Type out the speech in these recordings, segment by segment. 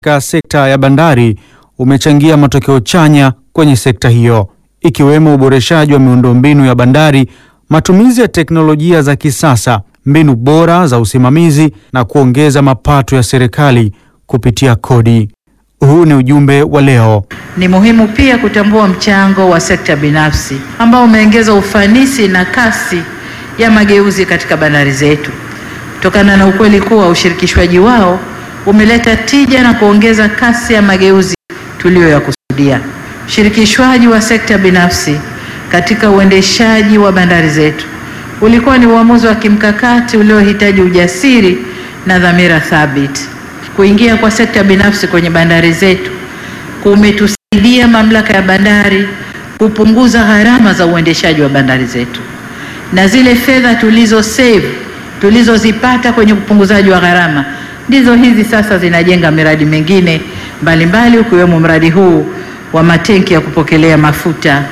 katika sekta ya bandari umechangia matokeo chanya kwenye sekta hiyo, ikiwemo uboreshaji wa miundombinu ya bandari, matumizi ya teknolojia za kisasa, mbinu bora za usimamizi na kuongeza mapato ya serikali kupitia kodi. Huu ni ujumbe wa leo. Ni muhimu pia kutambua mchango wa sekta binafsi ambao umeongeza ufanisi na kasi ya mageuzi katika bandari zetu, kutokana na ukweli kuwa ushirikishwaji wao umeleta tija na kuongeza kasi ya mageuzi tuliyoyakusudia. Ushirikishwaji wa sekta binafsi katika uendeshaji wa bandari zetu ulikuwa ni uamuzi wa kimkakati uliohitaji ujasiri na dhamira thabiti. Kuingia kwa sekta binafsi kwenye bandari zetu kumetusaidia mamlaka ya bandari kupunguza gharama za uendeshaji wa bandari zetu, na zile fedha tulizo save tulizozipata kwenye upunguzaji wa gharama ndizo hizi sasa zinajenga miradi mingine mbalimbali ukiwemo mradi huu wa matenki ya kupokelea mafuta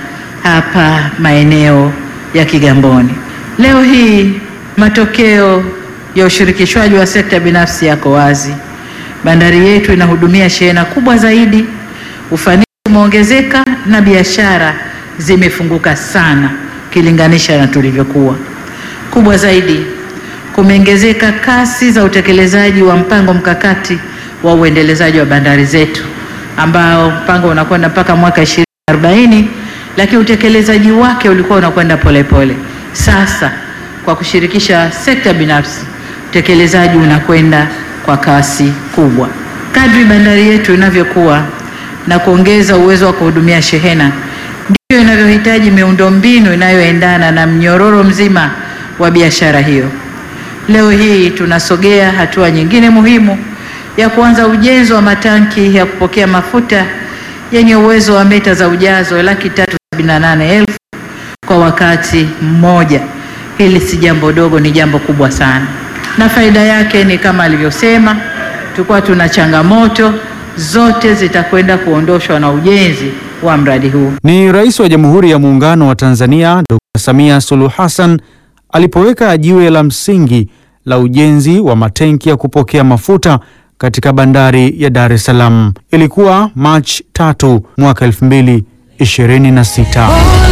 hapa maeneo ya Kigamboni. Leo hii matokeo ya ushirikishwaji wa sekta binafsi yako wazi. Bandari yetu inahudumia shehena kubwa zaidi, ufanisi umeongezeka na biashara zimefunguka sana ukilinganisha na tulivyokuwa. Kubwa zaidi, kumeongezeka kasi za utekelezaji wa mpango mkakati wa uendelezaji wa bandari zetu ambao mpango unakwenda mpaka mwaka 2040 lakini utekelezaji wake ulikuwa unakwenda polepole. Sasa kwa kushirikisha sekta binafsi, utekelezaji unakwenda kwa kasi kubwa. Kadri bandari yetu inavyokuwa na kuongeza uwezo wa kuhudumia shehena, ndivyo inavyohitaji miundombinu inayoendana na mnyororo mzima wa biashara hiyo. Leo hii tunasogea hatua nyingine muhimu ya kuanza ujenzi wa matanki ya kupokea mafuta yenye uwezo wa mita za ujazo laki tatu sabini na nane elfu kwa wakati mmoja. Hili si jambo dogo, ni jambo kubwa sana, na faida yake ni kama alivyosema, tulikuwa tuna changamoto zote zitakwenda kuondoshwa na ujenzi wa mradi huu. Ni Rais wa Jamhuri ya Muungano wa Tanzania Dr. Samia Suluhu Hassan alipoweka jiwe la msingi la ujenzi wa matenki ya kupokea mafuta katika bandari ya Dar es Salaam. Ilikuwa Machi tatu mwaka 2026.